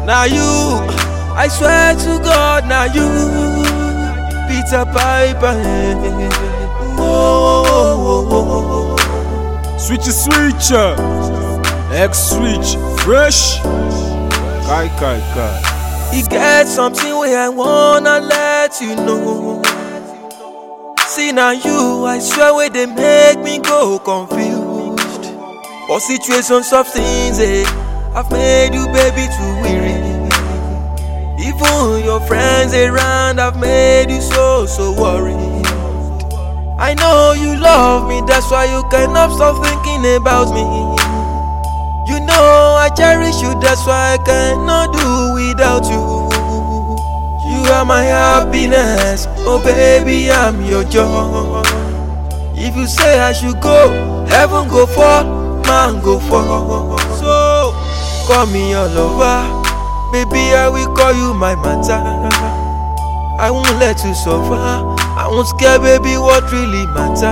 Now you, I swear to God, now you, Peter Piper. Oh, oh, oh, oh. Switch switch. X switch. Fresh. Kai kai kai. E get something wey I wanna let you know. See na you, I swear wey dey make me go confused. For situations of things, eh, I've made you baby too weary. Even your friends around have made you so so worried. I know you love me, that's why you cannot stop thinking about me. You know I cherish you, that's why I cannot do without you. You are my happiness, oh baby, I'm your joy. If you say I should go, heaven go fall, man go fall. So call me your lover, baby, I will call you my matter. I won't let you suffer. I won't scare, baby, what really matter.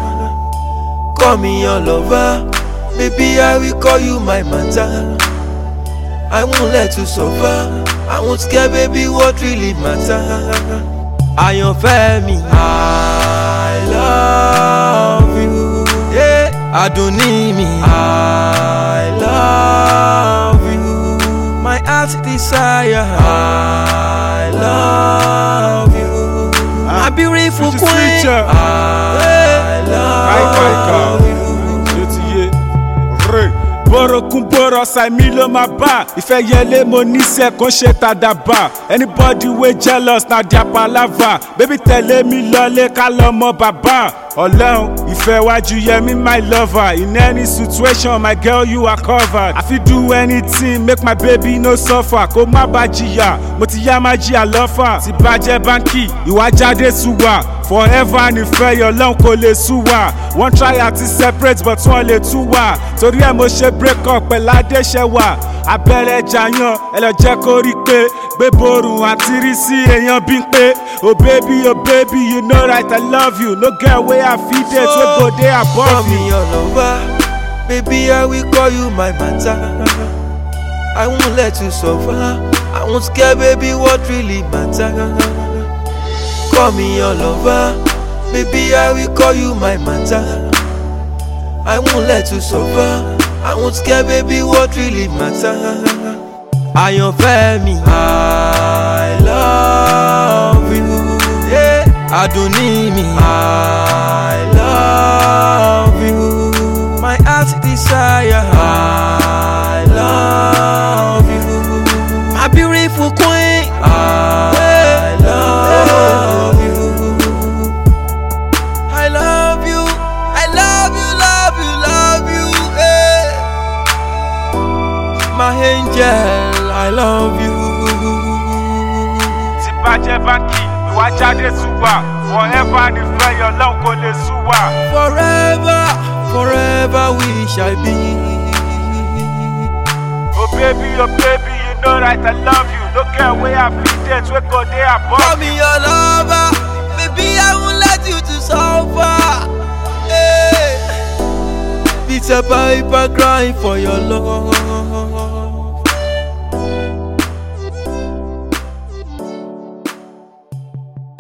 Call me your lover, baby, I will call you my matter. I won't let you suffer. I won't scare, baby, what really matter. Àyànfẹ́ mi, I love you. Yeah, Adùnní mi, I love you. My heart's desire, I love you. My beautiful Switch queen, switch. I Kai kai love kai. you. Ṣé ti yé? Re. Borokun boro Sàìmí ló máa bá. Ìfẹ́ yẹlé mo níṣẹ́ kó ṣe tàdàbà. Anybody wey jealous na their palava. Baby tẹ̀lé mi lọlé ká lọ mọ bàbá. Ọlọ́run ìfẹ́ wájú yẹmí my lover. In any situation my girl you are covered. I fit do anything make my baby no suffer. Kó má bá jìyà, mo ti yá má jìyà lọ́fà. Ti bàjẹ́ báńkì, ìwà jáde sùwà. Forever nífẹ̀ẹ́ yọ lọ́hùn kò lè sú wa. Wọ́n try àti separate but wọ́n lè tú wa. Torí ẹ̀ mo ṣe break up pẹ̀lú Adéṣẹ́wà. Abẹ́rẹ́ jàyàn ẹ lọ jẹ́ kó rí pé gbé borùn àti rí sí èèyàn bí ń pé. Oh baby, oh baby, you know right, I love you. No girl wey I fit date wey go dey Call above me you. your lover, baby. I will call you my matter. I won't let you suffer. I won't scare, baby. What really matter? Call me your lover, baby. I will call you my matter. I won't let you suffer. I won't scare, baby. What really matter? Àyànfẹ́ mi, I love you. Yeah. Adùnní mi, I love you. My heart's desire, I love you. My beautiful queen, I love you. I love you, I love you, love you, love you. Yeah. My angel, I love you. Ti bàjẹ́ báńkì, ìwà jáde sùwà. Forever nífẹ̀ẹ́ yọ lọ́hùn kò lè sú wa. Forever, forever we shall be. Oh baby, oh baby, you know right, I love you. No girl wey I fit date wey go dey above Call me your lover, baby. I won't let you to suffer. Hey. Peter Piper crying for your love.